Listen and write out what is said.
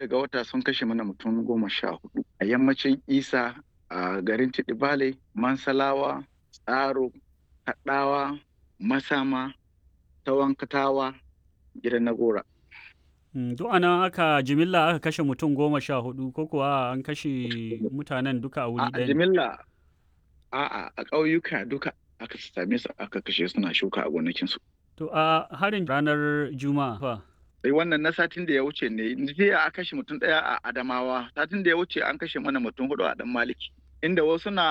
ga wata sun kashe mana mutum goma sha hudu a yammacin isa a garin tidibale mansalawa tsaro kaɗawa masama tawankatawa gidan nagora duk ana aka jimilla aka kashe mutum goma sha hudu ko kuwa an kashe mutanen duka a wuri a ɗaya ne? jimilla a a ƙauyuka duka aka same su aka kashe suna shuka a gonakinsu To a harin ranar Juma'a fa. sai wannan na satin da ya wuce ne jiya a kashe mutum ɗaya a adamawa satin da ya wuce an kashe mana mutum hudu a dan maliki inda wasu na